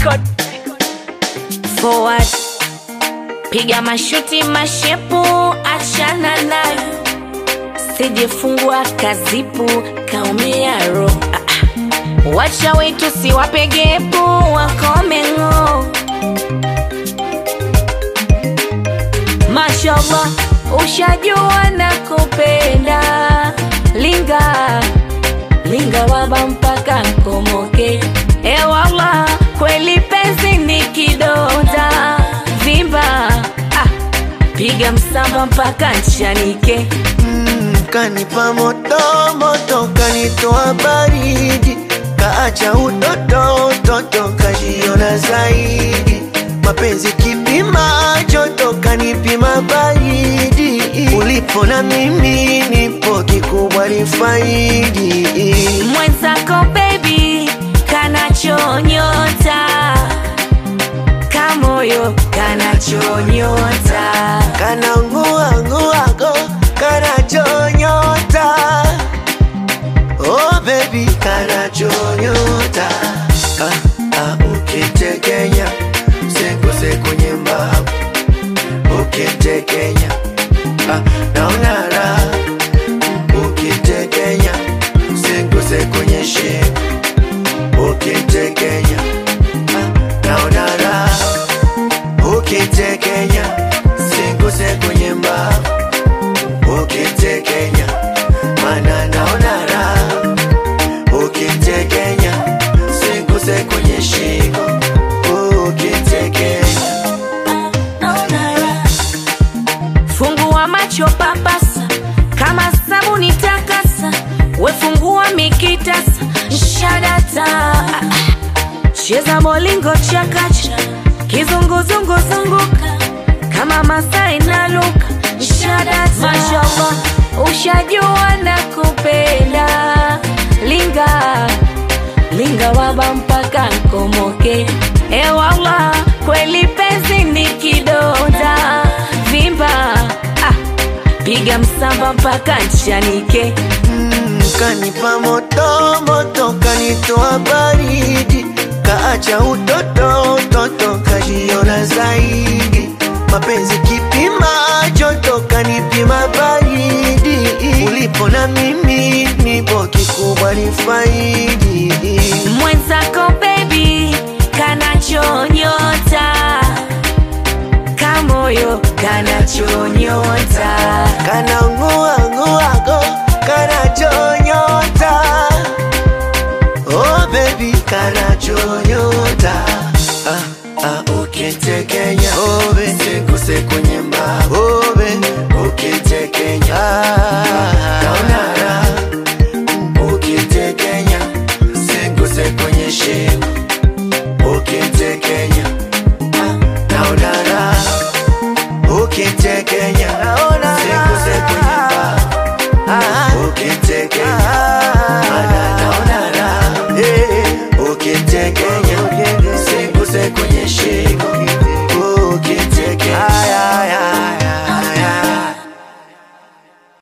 record. forward piga mashuti mashepu achana nayo sijefungwa kazipu kaumia ro ah, ah. wacha wetu siwapegepu wakomengo mashallah ushajua na kupenda linga linga waba mpaka nkomoke ewala kweli penzi ni kidonda vimba ah, piga msamba mpaka nchanike Mm, kanipa moto moto, kanitoa baridi, kaacha utoto utoto, kajiona zaidi. Mapenzi kipima joto, kanipima baridi. Ulipo na mimi nipo, kikubwa ni faidi. mwenzako bebi kanachonyota kamoyo kanachonyota Kana ngua nguago, kana chonyota. Oh baby, kana chonyota. Ah, ah, ukitekenya, sekose kwenye mbavu. Ukitekenya, ah, naona raha. Ukitekenya, sekose kwenye shingo. Ukitekenya, ah, naona raha ukitekenya singuse kwenye mbavu ukitekenya mana naona raha ukitekenya singuse kwenye shingo ukitekenya fungua macho papasa kama sabuni takasa wefungua mikitasa shadata cheza molingo chakacha kizunguzungu zunguka kama masai na luka shadata mashallah ushajua na kupenda linga linga waba mpaka nkomoke ewala kweli penzi ni kidonda vimba ah, piga msamba mpaka nchanike Mm, kanipa moto moto kanitoa baridi kaacha utoto utoto kajiona zaidi mapenzi kipima joto kanipima baridi ulipo na mimi nipo kikubwa ni faidi mwenzako